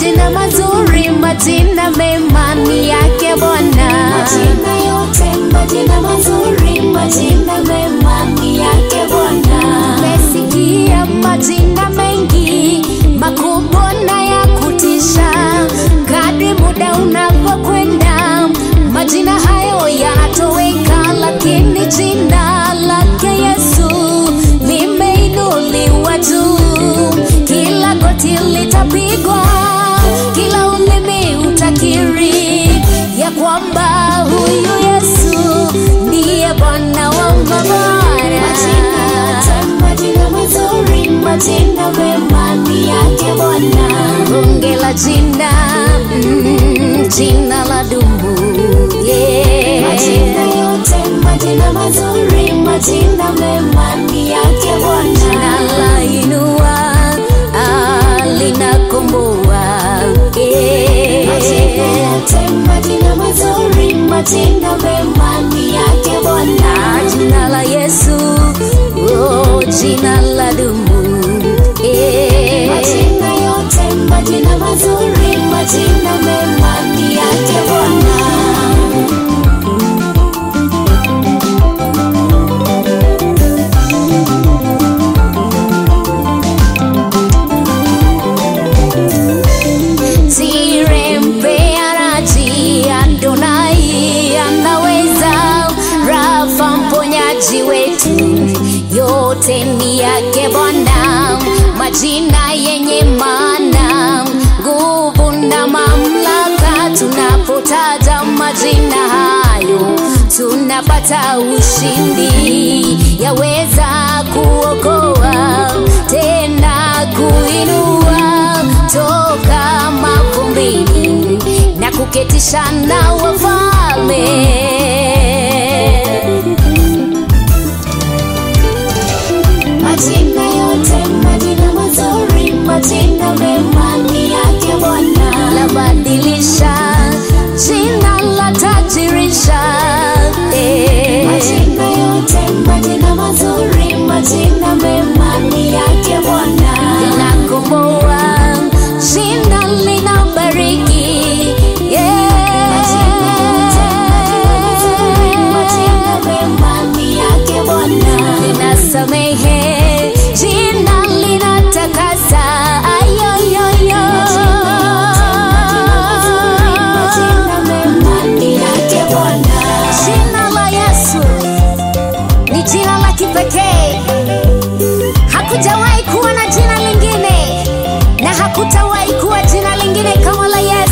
majina mazuri, majina mema ni yake Bwana. Majina yote, majina mazuri, majina mema ni yake Bwana. Umesikia majina mengi makubwa na ya kutisha. Kadri muda unavyokwenda, majina hayo yanatoweka, lakini jina lake Yesu limeinuliwa juu. Kila goti litapigwa, kila ulimi utakiri ya kwamba huyu Yesu ndiye Bwana wa mabara. Majina yote, majina mazuri, majina mema ni yake Bwana. bonge la jina mm, jina la dumu yeah. Majina yote, majina mazuri, majina mema ni yake Bwana. jina la inua ah, linakomboa yeah. Majina yote, majina mazuri, majina mema ni yake Bwana. Ah, jina la Yesu oh, jina la dumu yeah. Majina yote, majina mazuri, majina mema ni yake Bwana. Tire mpeanaji Adonai anaweza, Rafa mponyaji wetu, yote ni yake Bwana, majina yenye maana, nguvu na mamlaka. Tunapotaja majina hayo, tunapata ushindi, yaweza kuokoa tena kuinua toka mavumbini na kuketisha na wafalme. Majina yote, majina mazuri, majina mema ni yake Bwana. Labadilisha jina la tajirisha eh. Majina yote, majina mazuri, majina mema ni yake Bwana. linakomboa jina linabariki yeah. Majina yote, majina mazuri, majina mema ni yake Bwana. linasamehe jina linatakasa ayoyoyo Majina mema ni yake Bwana. jina la yesu ni jina la kipekee hakujawahi kuwa na jina lingine na hakutawahi kuwa jina lingine kama la yesu